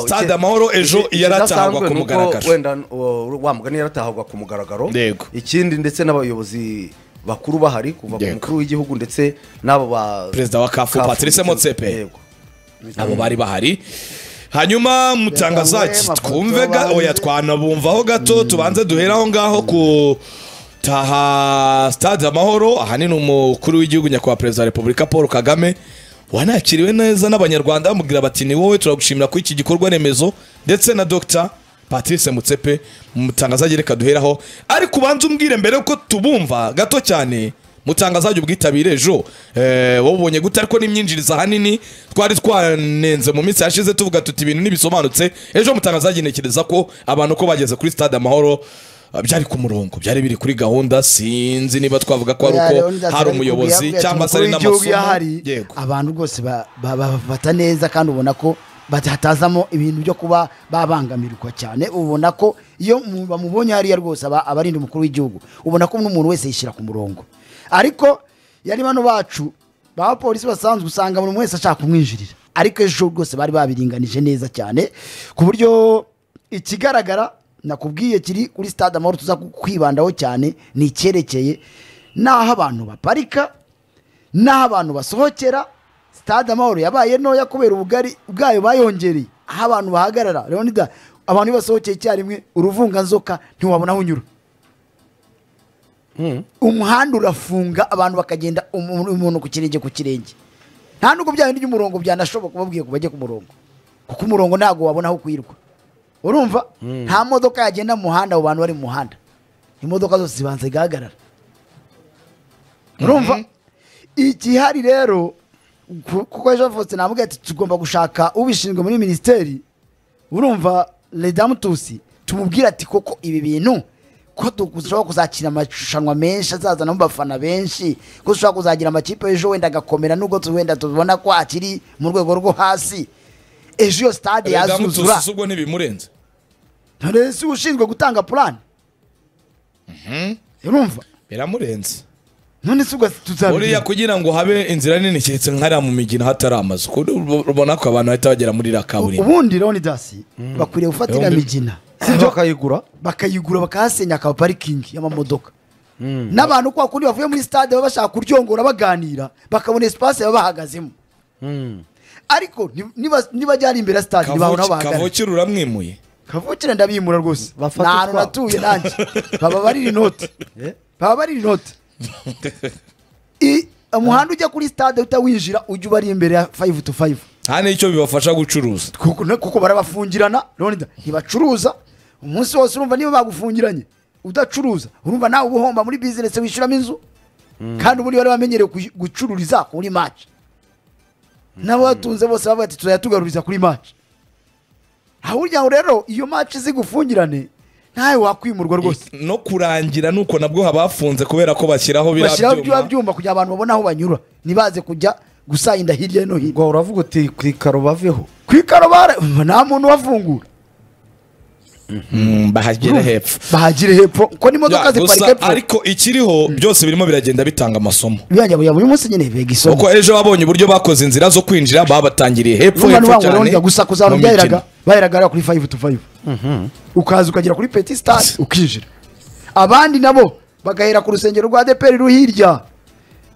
sitade amahoro ejo yaratahagwa ku mugaragaro wenda uh, wa mugani yaratahagwa ku mugaragaro Yego. ikindi ndetse n'abayobozi bakuru bahari kuva ku Yego. mukuru w'igihugu ndetse n'abo ba Perezida wa Kafu, Patrice ndetse- Motsepe. yego. abo bari bahari hanyuma mutangazaji amafoto twumve ga bazi. oya twanabumvaho gato tubanze duhere aho ngaho ku taha stade amahoro ahanini umukuru w'igihugu nyakubahwa perezida wa repubulika paul kagame wanakiriwe neza n'abanyarwanda bamubwira bati ni wowe turagushimira kuri iki gikorwa remezo ndetse na dr patrice mutsepe mutangazaji reka duheraho ariko ubanze umbwire mbere yuko tubumva gato cyane mutangazaje ubwitabire ejo eh, wowe ubonye gute ariko n'imyinjiriza ahanini twari twanenze mu minsi yashize tuvuga tuti ibintu ntibisobanutse ejo mutangazaje ntekereza ko abantu ko bageze kuri stade amahoro ah, byari ku murongo byari biri kuri gahunda sinzi niba twavuga ko ari Oya, uko rero ndaza hari ariko umuyobozi kuyavuga ati cyangwa se umukuru ari w'igihugu n'amasomo yahari, yego abantu rwose ba- ba- babafata neza kandi ubona ko batatazamo ibintu byo kuba babangamirwa cyane ubona ko iyo mu- bamubonye hariya rwose aba abarinda umukuru w'igihugu ubona ko n'umuntu wese yishyira ku murongo ariko yari bano bacu ba polisi basanzwe usanga buri wese ashaka kumwinjirira ariko ejo rwose bari babiringanije neza cyane ku buryo ikigaragara nakubwiye kiri kuri stade amahoro tuza kwibandaho cyane ni icyerekeye n'aho abantu baparika n'aho abantu basohokera sitade amahoro yabaye ntoya kubera ubugari bwayo bayongereye aho abantu bahagarara leonida abantu iyo basohokeye icyarimwe uruvunganzoka ntiwabona aho unyura umuhanda urafunga abantu bakagenda umuntu umuntu ku kirenge ku kirenge nta nubwo bya bindi by'umurongo byanashoboka ubabwiye ngo bajye ku murongo kuko umurongo ntabwo wabona aho kwirwa urumva nta modoka yagenda mu muhanda abo bantu bari mu muhanda imodoka zose zibanza zigahagarara urumva igihari rero ku- kuko ejo havutse ntabwo ati tugomba gushaka ubishinzwe muri minisiteri urumva redamutusi tumubwire ati koko ibi bintu ko dushobora kuzakira amarushanwa menshi azazana abafana benshi ko dushobora kuzagira amakipe ejo wenda agakomera nubwo tu- wenda tubona ko akiri mu rwego rwo hasi ejo iyo stade yazuzura Redamutusi ubwo ntibimurenze ntore si ushinzwe gutanga purani urumva biramurenze none si ubwo buriya tuzabigira kugira ngo habe inzira nini keretse nkariya mu migina hatari amazu kuko ubona ko abantu bahita bagera muri iriya kaburimbo ubundi leonidasi bakwiriye gufata iriya Yombi. migina sibyo bakayigura bakayigura bakahasenya aka parikingi y'amamodoka n'abantu kwa kundi bavuye muri stade baba bashaka kuryongora baganira bakabona esipasi baba bahagazemo ariko ni- niba- nibajya ari imbere ya stade ntibabona aho bahagarara kavukire uramwimuye kavukire ndabimura rwose nta Bafate hantu utwabo. natuye nanjye baba barira inoti Eh? baba barira inoti I- umuhanda ujya kuri stade utawinjira ujya uba ari imbere ya fayive tu fayive nta n'icyo bibafasha gucuruza kuko na- kuko barabafungirana Leonida ntibacuruza umunsi wose urumva niba bagufungiranye udacuruza urumva nawe uba uhomba muri bizinesi wishyuramo inzu kandi ubundi bari bamenyereye kuyi- gucururiza kuri maci n'abatunze bose bavuga ati turayatugaruriza kuri maci aho urya ngo rero iyo maci zigufungirane ntawe wakwimurwa rwose no kurangira nuko nabwo habafunze kubera ko bashyiraho bashyiraho biriya byuba byuma byuma kugira abantu babone aho banyura ntibaze kujya gusayinda hirya no hino ngo uravuga uti ku ikaro baveho ku ikarubara umva, nta muntu wafungura Mm, bahagera hepfo bahagire hepfo ko n'imodoka Ya, ziparika gusa hepfo ariko ikiriho byose birimo biragenda bitanga amasomo byanjye buya buri munsi nyine biga isomo kuko ejo babonye uburyo bakoze inzira zo kwinjira babatangiriye hepfo urumva hepfo n'ubango cyane rero gusa kuzaba mu byaheraga mikino. baheraga hariya kuri fayive tu fayive ukaza ukagera kuri peti sitade ukinjira abandi nabo bagahera ku rusengero rwa deperi hirya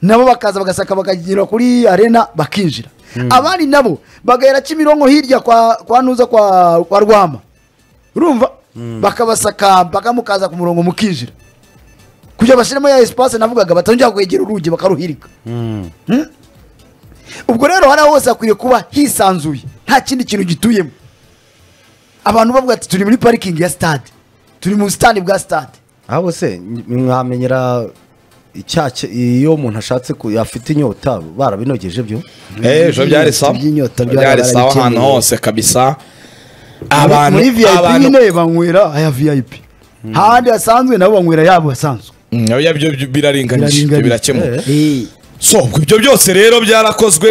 nabo bakaza bagasaka bakagera kuri arena bakinjira abandi nabo bagahera kimironko hirya kwa kwa nuza kwa kwa rwama urumva bakabasaka mpaka mukaza ku murongo mukinjira kugira bashyiremo ya esipase navugaga batongera kwegera urugi bakaruhirika Hmm? ubwo rero hariya hose hakwiriye kuba hisanzuye nta kindi kintu gituyemo abantu bavuga ati turi muri parikingi ya stade turi mu busitani bwa stade ahubwo se ny- mwamenyera icyake iyo umuntu ashatse ku- afite inyota barabinogeje byo Eh, ejo byari sawa Iby'inyota byari byari sawa barabikeneye. ahantu hose kabisa Abantu, abantu muri vip abantu nyine banywera aya vip hahandi hasanzwe nabo banywera yabo hasanzwe Mm, oya, byo byo biraringanije Biraringanije. birakemuka Eh, so ubwo ibyo byose rero byarakozwe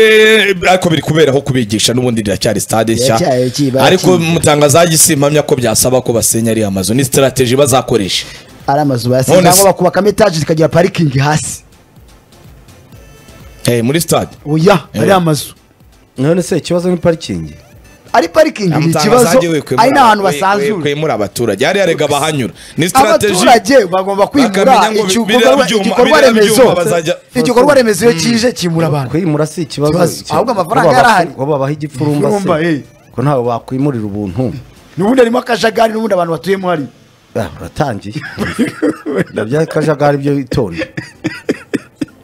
ariko biri kuberaho kubigisha n'ubundi riracyari stade nshya Riracyaye kiba- ariko kiba. mutangazaji simpamya ko byasaba ko basenya ariya mazu ni strategy bazakoresha ari amazu None bayasize se- cyangwa bakubakamo etaje zikagira parikingi hasi Eh, muri stade oya ari amazu none se ikibazo ni parikingi ari parikingi ni ikibazo ari n'ahantu basanzura kwimura abaturage hariya rega bahanyura ni sitarateji abaturage bagomba kwimura Bakamenya ngo igikorwa- biriya byuma- igikorwa biriya remezo byuma bazajya- igikorwa remezo iyo kije kimura abantu kwimura si ikibazo Ikibazo. icyo- Ahubwo amafaranga ngo babahe- yarahari. ngo babahe igipfurumba Igipfurumba, eh. se ko ntawe bakwimurira ubuntu n'ubundi harimo akajagari n'ubundi abantu batuyemo hari Ah, uratangiye nabyo akajagari byo itonde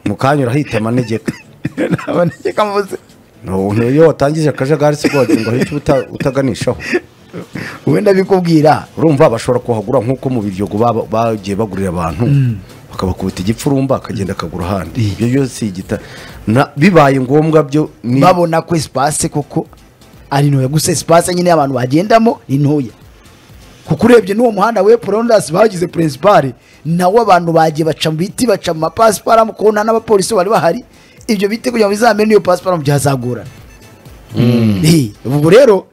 mu kanya urahita amanegeka abanegeka muze No, iyo watangije akajagari si bwo wagira ngo hari icyo uta- utaganishaho wenda bikubwira urumva bashobora kuhagura nk'uko mu biryogo baba- bagiye bagurira abantu bakabakubita igipfurumba akagenda akagura ahandi ibyo byose igita na- bibaye ngombwa byo ni babona ko esipase koko ari ntoya gusa esipase nyine abantu bagendamo ni ntoya kuko urebye n'uwo muhanda we porondasi bagize perezipare nawo abantu bagiye baca mu biti baca mu mapasiparamu kuko nta n'abapolisi bari bahari ibyo biti kugira ngo bizamere n'iyo pasiparamu byazagorana Eh, ubwo rero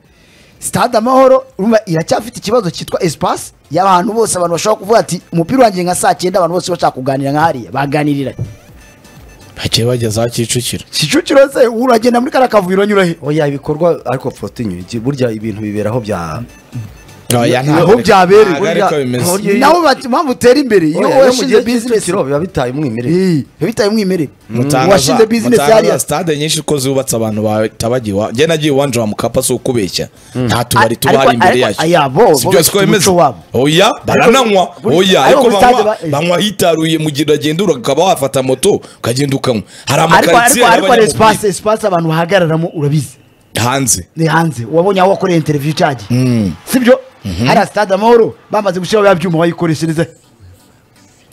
sitade amahoro urumva iracyafite ikibazo cyitwa esipase y'abantu bose abantu bashobora kuvuga ati umupira wanjye nka saa cyenda abantu bose bashaka kuganira nka hariya baganiriranye bagiye bageza kicukiro kicukiro se uragenda muri kariya kavuyo uranyura he oya ibikorwa ariko fotinyu burya ibintu biberaho bya oya ntabwo aho ariko- byabereye, ntabwo ariko burya- bimeze ntabwo iyo- nabo bati mpamvu utera imbere iyo Oya, iyo mu gihe washinze bizinesi cy'icukiro biba bitaye umwimerere Eh, biba bitaye umwimerere Mutanga washinze za- bizinesi mutanga hariya za stade nyinshi ko zubatse abantu batabagiwe njye nagiye iwanje wa mukapa si ukubeshya nta tubari Ariko- tuba hari imbere ariko- yacyo aya, bo- si bo byose ko bafite bimeze umuco wabo. oya barananywa Ariko- oya ariko ariko muri stade banywa ba- banywa hitaruye mu gihe uragenda ukaba wafata moto ukagenda ukanywa hari ariko ariko amakaritsiye ariko hari y'abanyamubiri espace espace abantu bahagararamo urabizi hanze ni hanze wabonye aho wakoreye interview icagi sibyo hariya stade amahoro bamaze gushyiraho bya byuma bayikoreshereza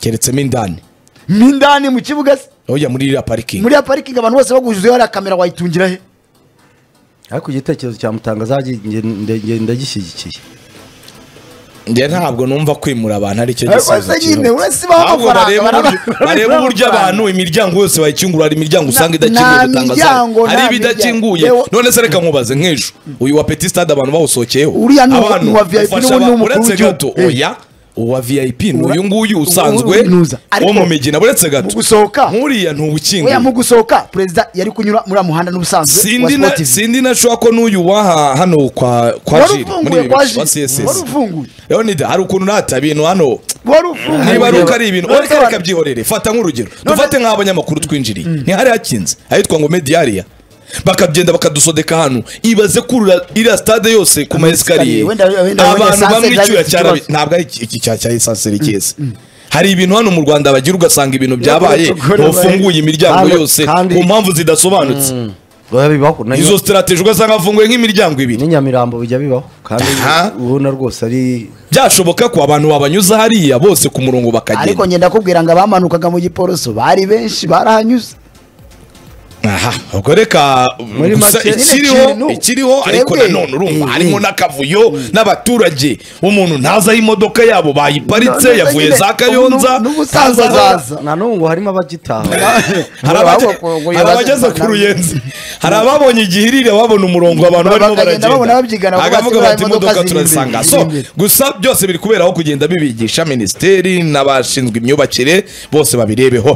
keretsemo indani mo indani mu kibuga se oya muri iriya parikingi muri ya parikingi abantu bose bagujuzeho hariya kamera wayitungira he ariko igitekerezo cya mutangaza ndagishyigikiye njye ntabwo numva kwimura abantu ari cyo Ariko gisubizo se nyine kirambye. urasibaho Ahubwo amafaranga, barebe baraba- uburyo- baraba- barebe uburyo amafaranga. abantu imiryango yose bayikingura hari imiryango usanga Na- idakinguye nta gutangaza miryango, hari nta ibidakinguye miryango. Yewe- none se reka nkubaze nk'ejo uyu wa petit stade abantu bawusohokeyeho Uriya ni uwa- Abantu ni uwa VIP ufasha n'ubu ni abantu, umukuru uretse w'igihugu. gato Eh. oya uwa vip ni Ura- uyu nguyu usanzwe uwinuza. wo Ariko mu migina uretse gato mu gusohoka- nk'uriya ntuwukinguye oya mu gusohoka perezida yari kunyura muri muhanda n'ubusanzwe wa sindi na- Sport TV. sindi nashobora ko n'uyu waha hano kwa kwa wari jiri muri ufunguye ibi kwa bice wa jiri wari css ufunguye rero ni hari ukuntu nata ibintu hano wari ufunguye niba ari uko ari ibintu None ureka reka sobanura. byihorere fata nk'urugero dufate nk'abanyamakuru twinjiriye ntihari hakinze ahitwa ngo mediyariya bakagenda bakadusodeka hano ibaze kurura iriya stade yose ku ma esikariye wenda- wenda- wenda abantu esanse bamwe zari icyuya zifite cyarabi ikibazo. ntabwo ari iki cya cya esanseri cyeza hari ibintu hano mu rwanda bagira ugasanga ibintu byabaye tugore ntufunguye imiryango Kandi- yose kandi- ku mpamvu zidasobanutse biba bibaho na- izo sitarateji ugasanga hafunguye nk'imiryango ibiri n'inyamirambo bijya bibaho kandi Aha. ubona rwose ari byashoboka ko abantu babanyuza hariya bose ku murongo ariko bakagenda ngenda kubwira ngo abamanukaga mu giporoso bari benshi barahanyuze aha ubwo reka Muri gusa make- ikiriho Kintu. ikiriho ariko Twebwe. nanone urumva Eh, harimo eh. n'akavuyo n'abaturage umuntu ntazi aho imodoka yabo bayiparitse None se yavuye nyine, za kayonza n'ubu- n'ubu usanzwe ntazi aho- azaza. na n'ubu harimo abagitaha hari abaje- Ngo- ngo- hari abageze ku ruyenzi hari ababonye igihe irira babona umurongo abantu barimo Bakagenda babona baragenda babyigana, bavuga akavuga ati, bati imodoka "Buriya imodoka ziri imbere, turazisanga ziri so imbere." gusa byose biri kubera aho kugenda bibigisha minisiteri n'abashinzwe imyubakire bose babirebeho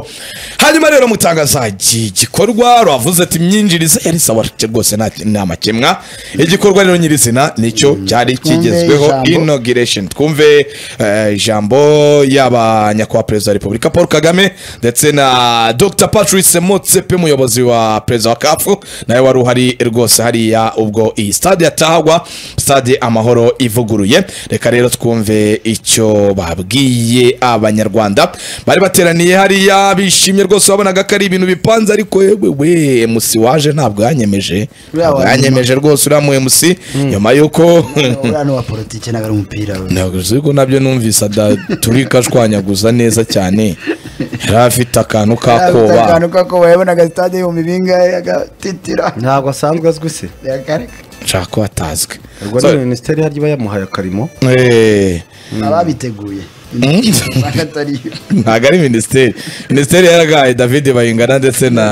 hanyuma rero mutangaza iki gikorwa rwavuze ati imyinjirize yari sawa rwose nta nta makemwa igikorwa rero nyirizina nicyo cyari Twumve kigezweho ijambo. inauguration twumve eh, ijambo yaba nyakubahwa perezida wa repubulika paul kagame ndetse na dr patrice motsepe umuyobozi wa perezida wa kafu nawe wari uhari rwose hariya ubwo iyi stade yatahagwa stade amahoro ivuguruye reka rero twumve icyo babwiye abanyarwanda bari bateraniye hariya bishimye rwose wabonaga ko ari ibintu bipanze ariko yewe we musi waje ntabwo yanyemeje Uriya wa nyuma. yanyemeje rwose uriya mu MC nyuma y'uko uriya ni uwa politiki ntabwo ari umupira we ntabwo uzi ko nabyo numvise adaturika ashwanyaguza neza cyane yari afite akantu k'akoba akantu kako wabonaga sitade ibihumbi bingahe agatitira ntabwo asanzwe azwi se akareka nshaka ko hatazwi ubwo So, ni minisiteri yaryo iba yamuhaye akarimo eh, ababiteguye bakatariyo ntabwo ari minisiteri minisiteri yaragaye david bayingana ndetse na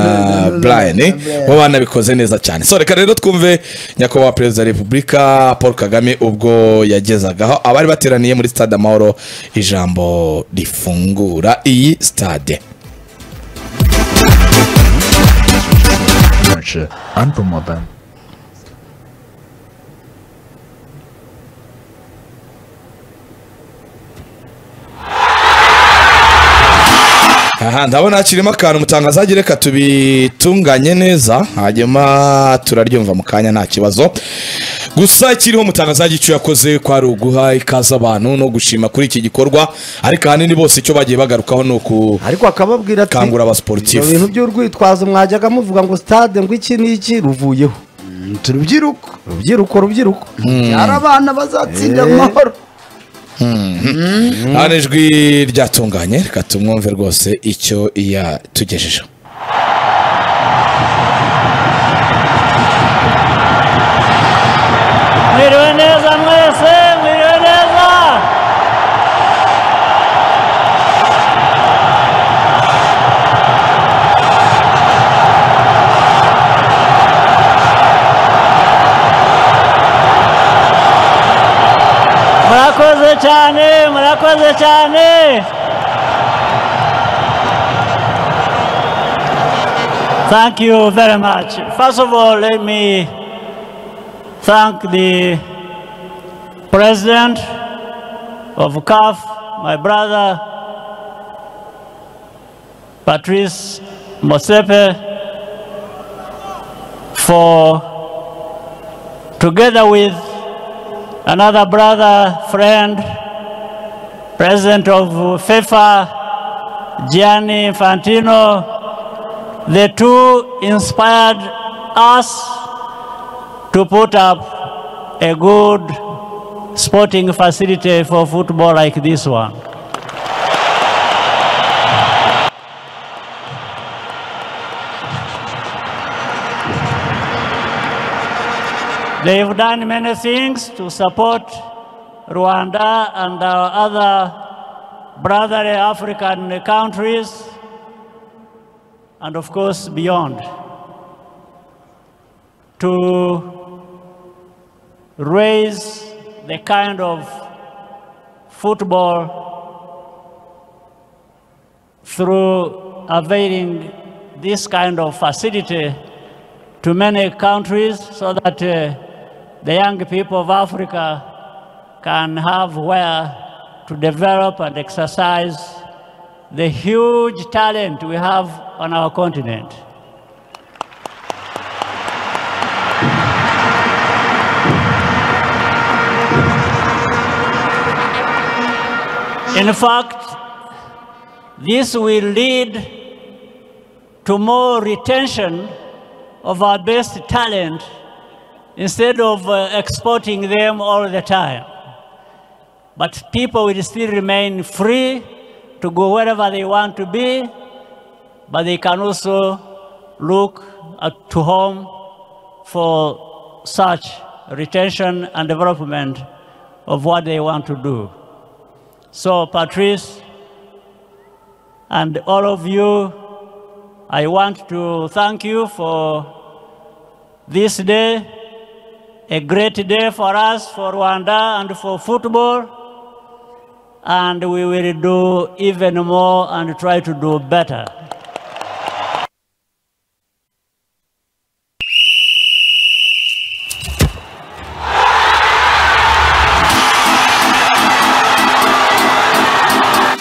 brian eh, bo banabikoze neza cyane so reka rero twumve nyakubahwa perezida wa repubulika paul kagame ubwo yagezagaho abari bateraniye muri stade amahoro ijambo rifungura iyi stade Deutsche an Bummerbahn. aha ndabona hakirimo akantu mutangazage reka tubitunganye neza hanyuma turaryumva mu kanya nta kibazo gusa ikiriho mutangazage icyo yakoze ko ari uguha ikaze abantu no gushima kuri iki gikorwa ariko ahanini bose icyo bagiye bagarukaho ni uku ariko akababwira ati Kangura abasiporutifu. ibyo bintu by'urwitwazo mwajyaga muvuga ngo stade ngo iki n'iki ruvuyeho turubyiruko rubyiruko rubyiruko hari abana bazatsinda Eh. amahoro hano ijwi ryatunganye reka tumwumve rwose icyo yatugejejeho mwiriwe neza mwese mwiriwe neza murakoze cyane murakoze cyane Thank you very much. First of all, let me thank the president of CAF, my brother Patrice Mosepe, for together with another brother, friend, president of FIFA, Gianni Infantino, the two inspired us to put up a good sporting facility for football like this one. They've done many things to support Rwanda and our other brotherly African countries, and of course, beyond. To raise the kind of football through availing this kind of facility to many countries so that uh, the young people of Africa can have where to develop and exercise the huge talent we have on our continent. In fact, this will lead to more retention of our best talent instead of uh, exporting them all the time. But people will still remain free to go wherever they want to be, but they can also look at, to home for such retention and development of what they want to do. So, Patrice, and all of you, I want to thank you for this day, a great day for us, for Rwanda, and for football. And we will do even more and try to do better.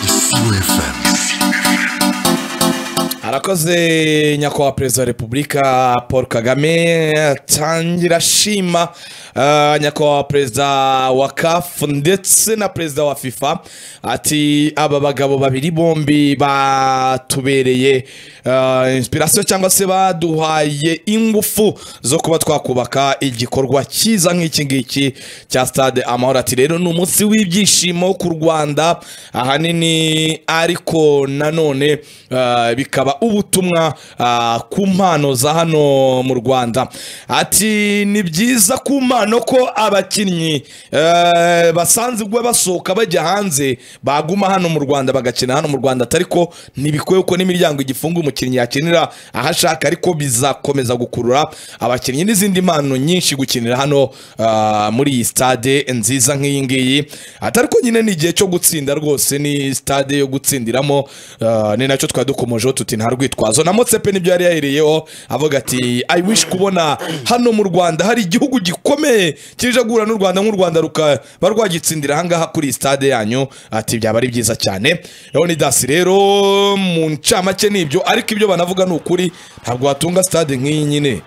Ici OFM. arakoze nyakubahwa perezida wa repubulika paul kagame atangira ashima eh, nyakubahwa perezida wa kafu ndetse na perezida wa fifa ati aba bagabo babiri bombi batubereye eh, inspiration cyangwa se baduhaye ingufu zo kuba twakubaka igikorwa cyiza nk'iki ngiki cya stade amahoro ati rero ni umunsi w'ibyishimo ku rwanda ahanini ariko nanone eh, bikaba ubutumwa ah, ku mpano za hano mu rwanda ati ni byiza ku mpano ko abakinnyi eh, basanze ubwo basohoka bajya hanze baguma hano mu rwanda bagakina hano mu rwanda atari ko ntibikwiye ko n'imiryango igifunga umukinnyi yakinira aho ashaka ariko bizakomeza gukurura abakinnyi n'izindi mpano nyinshi gukinira hano ah, muri iyi stade nziza nk'iyi ngiyi atari ko nyine ni igihe cyo gutsinda rwose ni stade yo gutsindiramo ah, ni nacyo twari dukomojeho tuti nta rwitwazo urwitwazo na motsepe nibyo yari yahiriyeho avuga ati i wish kubona hano mu rwanda hari igihugu gikomeye kije guhura n'u rwanda nk'u rwanda rukaba rwagitsindira ahangaha kuri iyi stade yanyu ati byaba ari byiza cyane leonidas rero mu ncamake ni ibyo ariko ibyo banavuga ni ukuri ntabwo watunga stade nk'iyi nyine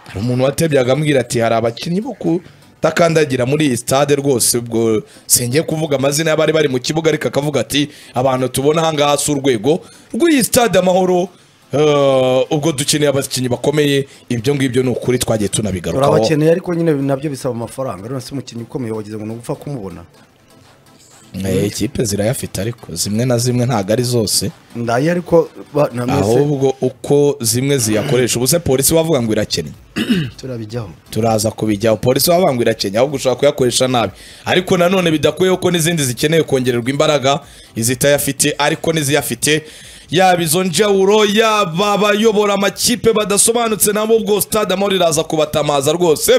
hari umuntu watebye akambwira ati hari abakinnyi bo kudakandagira muri iyi stade rwose ubwo singiye kuvuga amazina y'abari bari mu kibuga ariko akavuga ati abantu tubona ahangaha si urwego rw'iyi stade amahoro Eh, ubwo dukeneye abakinnyi bakomeye ibyo ngibyo ni ukuri twagiye tunabigarukaho turabakeneye ariko nyine nabyo bisaba amafaranga rero si umukinnyi ukomeye wagize ngo ni ugupfa kumubona Eh, ikipe zirayafite ariko zimwe na zimwe ntabwo ari zose ndaye ariko ba- na mwese ahubwo uko zimwe ziyakoresha ubu se polisi wavuga ngo irakennye turabijyaho turaza kubijyaho polisi wavuga ngo irakennye ahubwo ushobora kuyakoresha nabi ariko nanone bidakuyeho ko n'izindi zikeneye kongererwa imbaraga izitayafite ariko n'iziyafite yaba izo njawuro yaba abayobora amakipe badasobanutse nabo ubwo stade amahoro iraza kubatamaza rwose